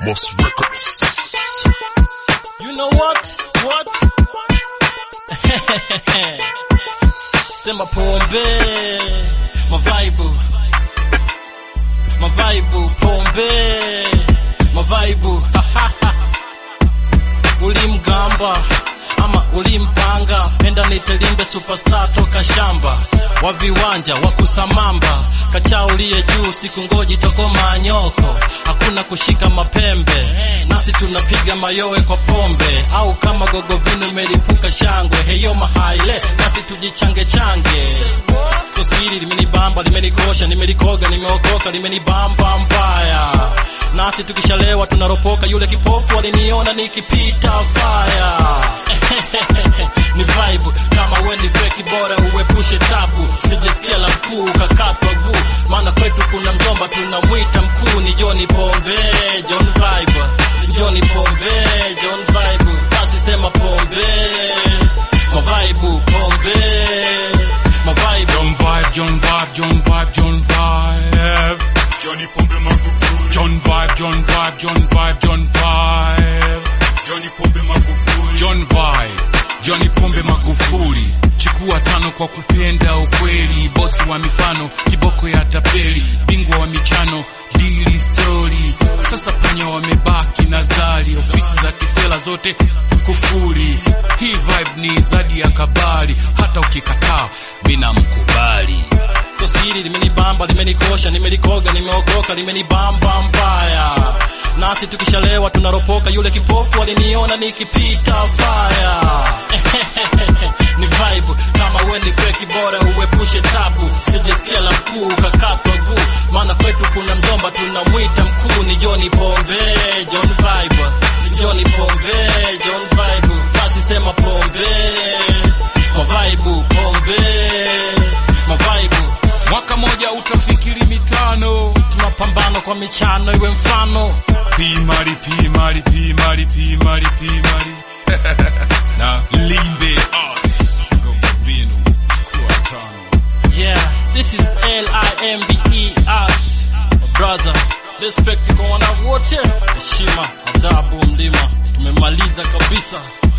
Moss Records. You know what? What? Sema pombe, mavaibu, mavaibu, pombe, mavaibu. Ulimgamba ama ulimpanga, penda nitelimbe superstar toka shamba wa viwanja wa kusamamba, kacha uliye juu, siku ngoji toko manyoko, hakuna kushika mapembe, nasi tunapiga mayowe kwa pombe, au kama gogo vino imelipuka shangwe, heyo mahaile, nasi tujichange change. So siri limenibamba, limenikosha, nimelikoga, nimeokoka, limenibamba mbaya, nasi tukishalewa tunaropoka, yule kipofu aliniona nikipita fire ni vibe kama we ni feki, bora uepushe tabu, sijasikia la mkuu kakatwa guu, maana kwetu kuna mjomba tunamwita mkuu, ni John Pombe, John Vibe, John Pombe, John Vibe, basi sema pombe, mavaibu, pombe, mavaibu, John Vibe, John Vibe, John Vibe, John Vibe. Johnny Pombe Magufuli. John Vibe, John Vibe, John Vibe, John Vibe. Johnny Pombe Magufuli. John Vibe, Johnny Pombe Magufuli. Chukua tano kwa kupenda ukweli, bosi wa mifano, kiboko ya tapeli, bingwa wa michano, dili story. Sasa panya wamebaki na zali, ofisi za kisela zote kufuri. Hii vibe ni zadi ya kabali, hata ukikataa mina mkubali. so siri limenibamba, limenikosha, nimelikoga, nimeokoka, limenibamba mbaya, nasi tukishalewa tunaropoka, yule kipofu aliniona nikipita fire ni vibe kama we ni feki, bora uepushe tabu, sijasikia la mkuu kakatwa guu, maana kwetu kuna mjomba tunamwita mkuu, ni John Pombe, John Vibe, John Pombe, John Vibe, basi sema pombe, mavaibu, pombe, mavaibu Mwaka moja utafikiri mitano, tunapambana kwa michano iwe mfano pimali pimali pimali pimali pimali na limbe us Gogo vino chukua tano yeah this is L-I-M-B-E Ax brother respect kwa wana wote heshima adabu mlima tumemaliza kabisa